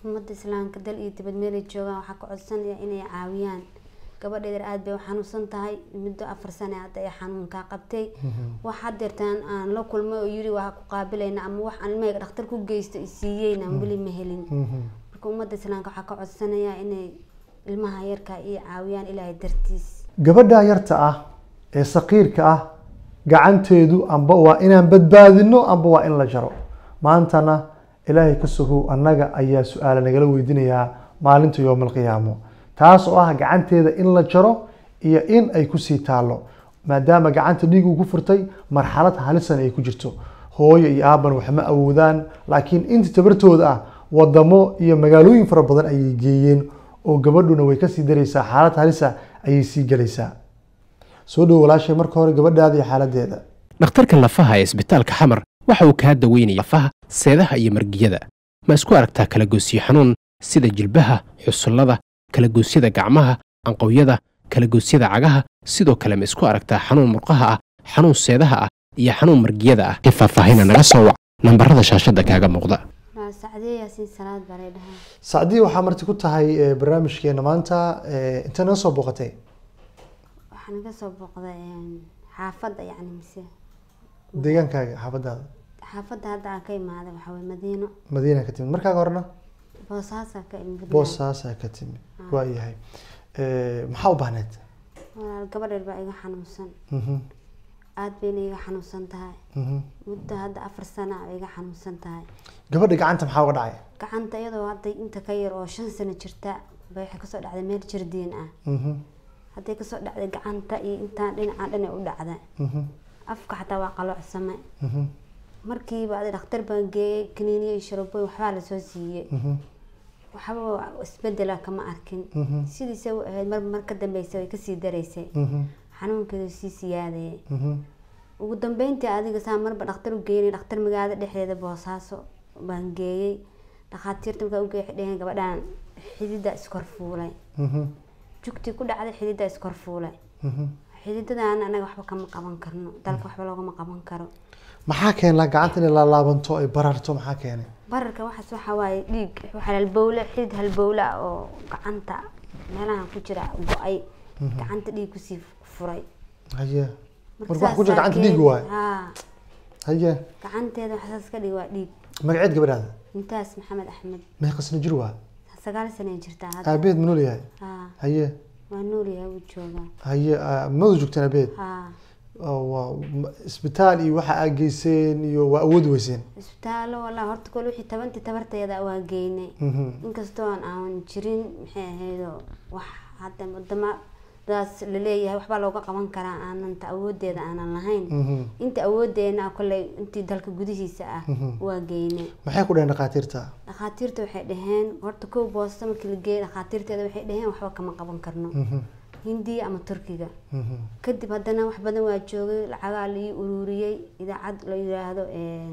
ummadda islaamka dal iyo dibad meelay joogaan waxaa ka codsanaya inay caawiyaan gabadheeda aada bay u xanuunsan tahay muddo afar sane hadda ay xanuunkaa qabtay wax hadeertaan aan la kulmay oo yiri waa ku qaabilayna ama wax aan ilmahayga dhakhtar ku geysto i siiyeyna aan weli ma helin marka ummadda islaamka waxaa ka codsanaya inay ilmaha yarka iyo caawiyaan ilaahay dartiis gabadha yarta ah ee saqiirka ah gacanteedu amba waa inaan badbaadino amba waa in la jaro maantana ilaahay ka sugow annaga ayaa su-aala nagala weydiinayaa maalinta yowma alqiyaamo taas oo ah gacanteeda in la jaro iyo in ay kusii taalo maadaama gacanta dhiig uu ku furtay marxalad halisan ay ku jirto hooyo iyo aaban wax ma awoodaan laakiin inta tabartooda ah wadamo iyo magaalooyin fara badan ayay geeyeen oo gabadhuna way kasii daraysaa xaalad halisa ayay sii gelaysaa soo dhowo walaashay marka hore gabadhaada iyo xaaladeeda dhakhtarka lafaha ee isbitaalka xamar waxa uu kaa daweynaya lafaha seedaha iyo margiyada ma isku aragtaa kalagoysyo xanuun sida jilbaha xusullada kalagoosyada gacmaha anqowyada kalagoosyada cagaha sidoo kale ma isku aragtaa xanuun murqaha ah xanuun seedaha ah iyo xanuun margiyada ah ee faahfaahina naga soo wac nambarada shaashadda kaaga muuqda Waa sacdiye yaasiin salaad baa lay dhahaa sacdii waxaa marti ku tahay eh, barnaamijkeena maanta eh, intee naga soo booqatay waxaan ka soo booqday een, xaafadda yacni mise deegaankaaga xaafadaada xaafadda hadda aan ka imaaday waxaa waye madiino madiina ka timid markaaga horena boosaasaa ka imid boosaasaa ka timid waa yahay Eh, maxaa u baahneed walaal gabadheer baa iga xanuunsan Mhm, aada bayna iga xanuunsan tahay mhm. muddo hadda afar sana bay iga xanuunsan tahay gabadha gacanta maxaa uga dhacay gacanta iyadoo hadda inta ka yar oo shan sano jirta bay waxay kasoo dhacday meel jardiin ah Mhm, hadday kasoo dhacday gacanta iyo intaan dhinacaan dhinay u dhacda mhm, afka xataa waa qaloocsame mhm, markiiba adi dhakhtar baan geeyey kaniiniyo iyo sharabooyin waxbaa lasoo siiyey mhm, waxba isbedela kama arkin mhm, sidiisa u ahayd mar mar ka dambeysa way kasii daraysay mhm, xanuunkeedu sii siyaadayay mhm, ugu dambeyntii adiga saa marba dhakhtar u geynay dhakhtar magaalada dhexdeeda boosaaso baan geeyey dhakhaatiirta markaa ugeey waxay dheheen gabadhaan xidida iskor fuulay mhm, jugtii ku dhacday xidida iskor fuulay mhm. xididadaan anaga waxba kama qaban karno dalka waxba loogama qaban karo maxaa keenaa gacanta inay laalaabanto ay bararto maxaa keenay bararka waxaas waxaa waaye dhiig waxaa halbowle xidid halbowle ah oo gacanta meelahan ku jira go-ay gacanta dhiig kusii furay haye Marka marka wax ku jira saas gacanta dhiig darteed- waay haa haye gacanteeda waxaas ka dhig waa dhiig magaceed gabadhaada intaas maxamed axmed meeqasna jir waa sagaal sanay jirtaa hadda aabeed ma nool yahay haa haye waa noolyahay wuu joogaa haye ah, madu joogteen aabeed haa oo waa ma- isbitaal iyo waxa aad geyseen iyo waa awoodi weyseen isbitaallo walaa horta kole wixii tabantii tabarteeda waa geynay Mhm, inkastoo aan aan jirin maxay ahaydoo wax hadda wadamadaas laleeyahay waxbaa looga qaban karaa aanan ta awoodeeda aanan lahayn mhm. inta awoodeena kolley intii dalka gudihiisa ah waa geynay maxay ku dhaheen dhakhaatiirta dhakhaatiirta waxay dhaheen horta kow boosta markii la geeyay dhakhaatiirteeda waxay dhaheen waxba kama qaban karno Mhm, hindiya ama turkiga mhm, kadib haddana wax badan waa joogay lacagaa la ii ururiyey idaacad la yiraahdo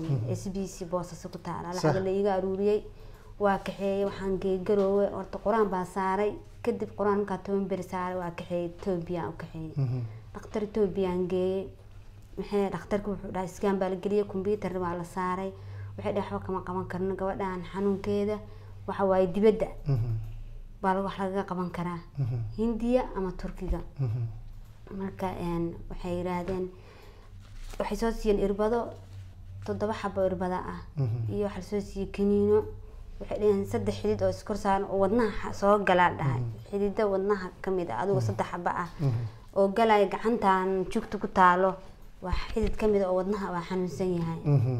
s b c boosasa ku taala Sax. lacaga la iiga aruuriyey waa kaxeeyey waxaan geegaroowe horta qur-aan baa saaray kadib qur-aan markaa toban beri saaray waa kaxeeyey etoobiya u kaxeeyey mhm, dhakhtar etoobiyaan geeyey maxay dhakhtarka wuxuu dhahay iskaan baa la geliyey kombyuutar baa la saaray waxay dhahay waxba kama qaban karno gabadhan xanuunkeeda waxa waaye dibadda mhm, baa laga- wax lagaga qaban karaa mhm, hindiya ama turkiga mhm. marka een, waxay yidhaahdeen waxay soo siiyeen irbado toddoba xabo irbada ah Mhm. iyo waxaa lasoo siiyey kaniino waxay dhaheen saddex xidid oo iskor saaran oo wadnaha xa- soo galaa dhahay xidida wadnaha kamid ah adigoo saddex xaba ah oo galaya gacantan jugta ku taalo waa xidid kamid ah oo wadnaha waa xanuunsan yahay Mhm,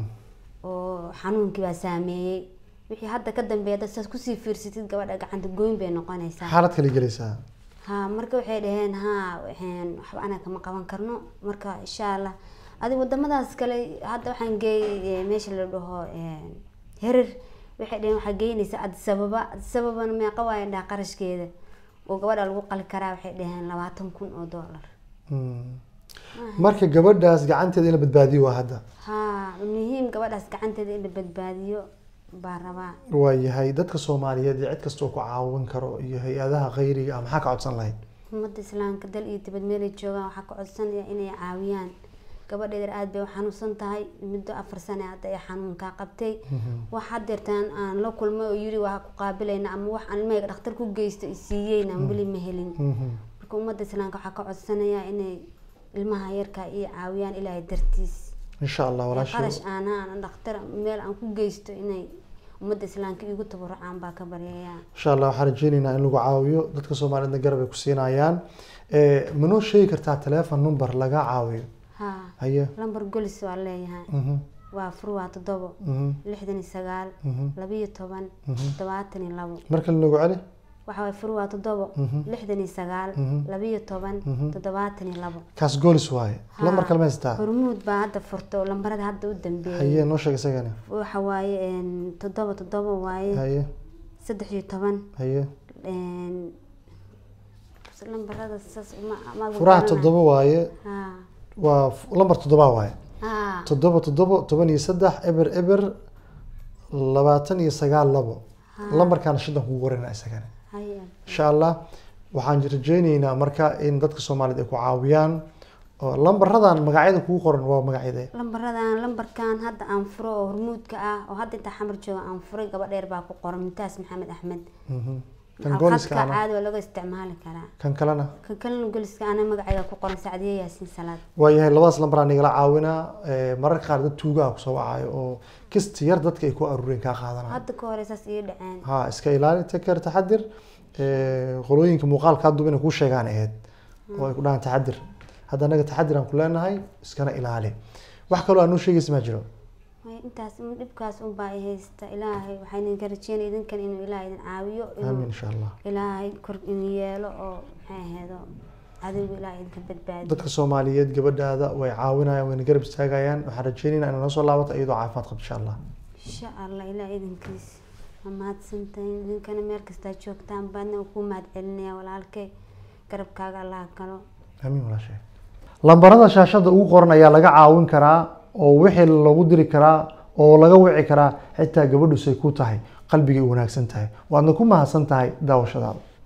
oo xanuunkii baa saameeyey wixii hadda ka dambeeya dad saas kusii fiirsatid gabadha gacanta gooyn bay noqonaysaa xaalad kale gelaysaa ha marka waxay dhaheen ha waxaan waxba anaga kama qaban karno marka insha allah adi wadamadaas kale hadda waxaan geeyay meesha la dhaho een, herer waxay dhaheen waxaa geynaysa adisababa adisababana meeqa waaya dhaha qarashkeeda oo gabadha lagu qali karaa waxay dhaheen labaatan kun oo dollar Mm. marka gabadhaas gacanteeda in la badbaadiyo waa hadda ha muhiim gabadhaas gacanteeda in la badbaadiyo baa rabaa waa yahay dadka soomaaliyeed iyo cid kastoo ku caawin karo iyo hay-adaha khayriga ah maxaa ka codsan lahayd ummadda islaamka dal iyo dibad meelay joogaan waxaa ka codsanaya inay caawiyaan gabadheeda aad bay u xanuunsan tahay muddo afar sane hadda ay xanuunkaa qabtay wax hadeertaan aan la kulmay oo yiri waa ku qaabilayna ama wax aan ilmahayga dhakhtar ku geysto isiiyeyna weli ma helin marka ummadda islaamka waxaa ka codsanayaa inay ilmaha yarka iyo caawiyaan ilaahay dartiis insha allah qarash walaashay aana aan dhakhtar meel aan ku geysto inay ummadda islaamka igu tabarucaan baa ka baryayaa insha allah waxaan rajeyneynaa in lagu caawiyo dadka soomaaliyedna garab ay ku siinayaan Eh, manoo sheegi kartaa telephone number laga caawiyo haa haye lambar golis waa leeyahay Mhm, waa fur waa toddobo mhm, lixdan iyo sagaal mhm. labiyo toban toddobaatan iyo labo mar kale noogu celi waxa waay fur waa toddobo lixdan iyo sagaal Mhm. labiyo toban toddobaatan iyo labo kaas goolis waaye Haa. lambar kale ma haystaa hormuud baa hadda furta oo lambarada hadda u dambeeyay haye noo sheeg isagani waxa waaye een, toddoba toddoba waaye haye saddex iyo toban haye een, lambarada saas ma- ma furaha garanay. toddoba waaye haa waa f- lambar toddoba waaye haa toddoba toddoba toban iyo saddex eber eber labaatan iyo sagaal labo lambarkaana shidan kugu qorayna isagani haye insha allah waxaan rajeyneynaa marka in dadka soomaaliyeed ay ku caawiyaan oo lambaradan magacyada kugu qoran waa magacyade lambaradan lambarkan hadda aan furo oo hormuudka ah oo hadda intaa xamar jooga aan furay gaba dheer baa ku qoran mintaas maxamed axmed Mhm. kan gooliska khadka ana caadi waa laga isticmaali karaa kan kalena kan kalena goliska ana magacayga ku qoran sacdiye yaasiin salaad waayahay labadaas lambaraa nigala caawinaa Eh, mararka qaar dad tuugaha kusoo wacayo oo kisti yar dadka ay ku aruureen kaa qaadanaya hadda ka hore saas ii dhaceen ha iska ilaali taker taxadir Eh, qolooyinka muuqaalka hadduba inay kuu sheegaan ahayd oo ay ku dhahaan taxadir hadda anaga taxadir aan ku leenahay iskana ilaali wax kaloo aan noo sheegaysa maa jiro Way intaas un dhibkaas unbaa i haysta ilaahay waxaan idinka rajeynaya idinkan inuu ilaahay idin caawiyo aamin inuu insha allah ilaahay kor in yeelo oo maxay aheedo adigu ilaahay idinka badbaadiyo dadka soomaaliyeed gabadhaada way caawinayaan wayna garab istaagayaan waxaan rajeynaynaa inay noo soo laabato iyadoo caafimaad qabto insha allah insha allah ilaahay idinkiis waa mahadsantahin idinkana meel kastaa joogtaan baadna ku mahad celinaya walaalkay garabkaaga allah galo amiin walaashay lambarada shaashada ugu qoran ayaa laga caawin karaa oo wixii lagu diri karaa oo laga wici karaa xitaa gabadhu say ku tahay qalbigay u wanaagsan tahay waadna ku mahadsan tahay daawashadaada